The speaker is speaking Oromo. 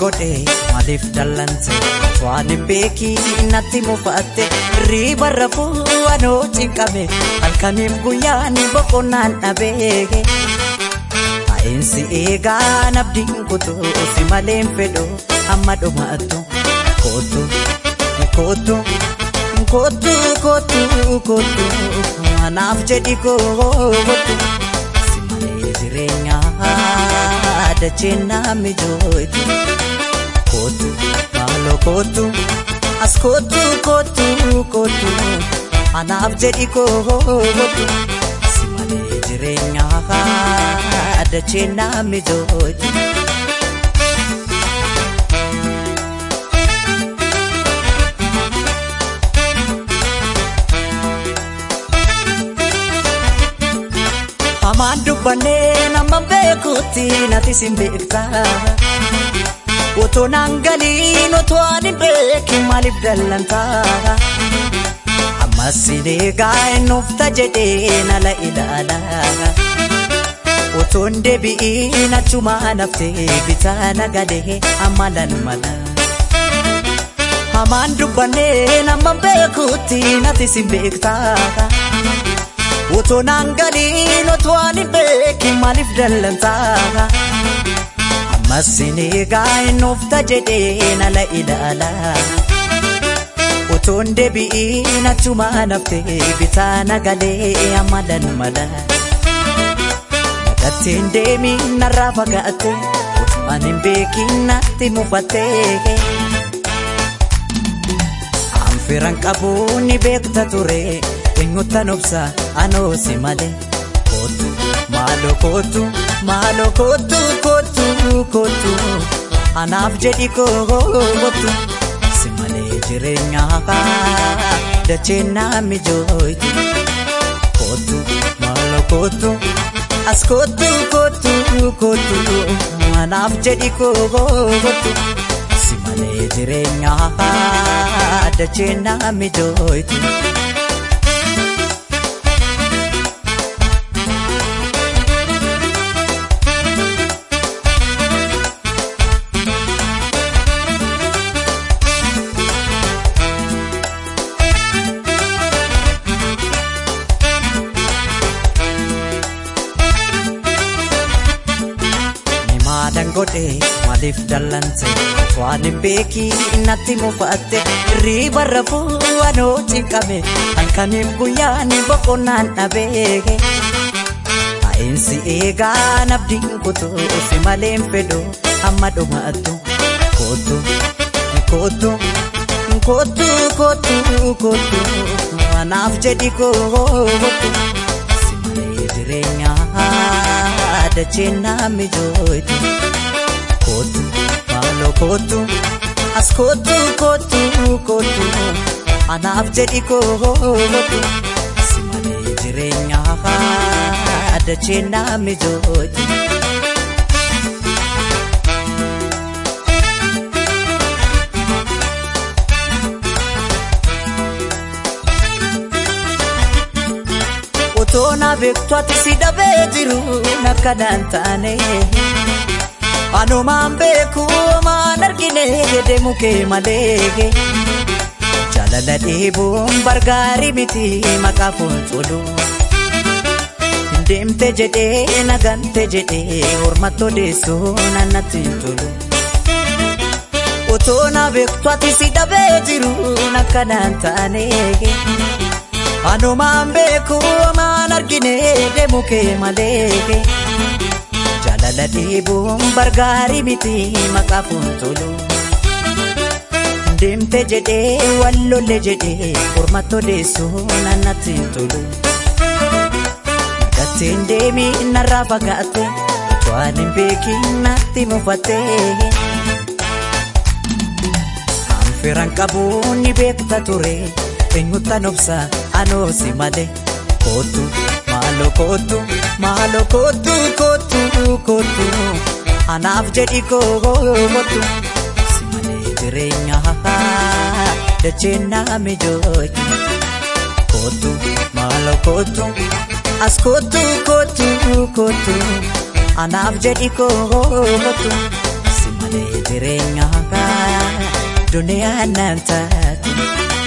godhe maaliif dallante waan hin beekiin natti mufaatte riiba rafuu anoo cinqame halkaniif guyyaan boqonnaan dhabee taa'insi eegaa nabdiin kutuu si maleen fedhu amma dhumaattu kootu kootu kootu kootu kootu anaaf jedhi kootu si malee jireenyaa dacheen naa mijootu kootu maaloo kootu as kootu kootu kootu anaaf jedhi kootu si malee jireenyaa dacheen naa mijootu. Hamaan dubbannee nama beekutti nati sin beektaa. Otoo naan galiin otoo ani beekin maaliif dallantaa. Ammas sin eegaa eenyufta jedhee nala ilaala. Otoo hin deebi'iin achumaa naftee bitaa nagalee amma lalmala. Hamaan dubbannee nama beekutti nati sin beektaa. Otoo naan galiin otoo ani beekin maaliif dallantaa. Ammas sin eegaa eenyufta jedhee nala ilaala. Otoo hin deebi'iin achumaa naftee bitaa nagalee amma lalmala. Naqatteen deemiin narraa fagaatte otoo ani hin beekin natti mufattee. Anfiran qabuun ni beekta ture. eenyutan obsa anoo si malee kootu maaloo kootu maaloo kootu kootu kootu anaaf jedhi kootu si malee jireenyaa dacheen naa mijooyti kootu maaloo kootu as kootu kootu kootu anaaf jedhi kootu si malee jireenyaa dacheen naa mijooyti. maadan godhe maaliif dallante waan hin beekiin natti mufaatte riiba rafuu anoo cinqame halkaniif guyyaan boqonnaan dhabee taa'insi eegaa nabdiin kutuu si maleen fedhu amma dhumaattu kootu kootu kootu kootu kootu anaaf jedhi kootu si malee jireenyaa dacheen naa mijooyti kootu maaloo kootu as kootu kootu kootu anaaf jedhi kootu si malee jireenyaa dacheen naa mijooyti. Otoo na beektu ati si dhabee jiru nakkanaan taane. Anumaan beeku maan argine deemu kee malee. Jaalala dheebuun bargaarii miti maqaa fuulduru. Deemte jedhee nagante jedhee hormattoo deessuu nannatti hin tolu. Otoo na beektu ati si dhabee jiru nakkanaan taane. Anumaan beeku maan argine deemu kee malee. Jaalala dheebuun bargaarii miti maqaa fuulduru. Deemte jedhee wallolle jedhee hormattoo deessuu nannatti hin tolu. Naqatteen deemi narraa fagaatte waan hin beekin natti mufatte. Anfiran qabuun ni beekta ture. eenyutan obsa anoo si malee kootu maaloo kootu maaloo kootu kootu kootu anaaf jedhi kootu si malee jireenyaa dacheen naa mijooyti kootu maaloo kootu as kootu kootu kootu anaaf jedhi kootu si si malee jireenyaa duniyaan naan taate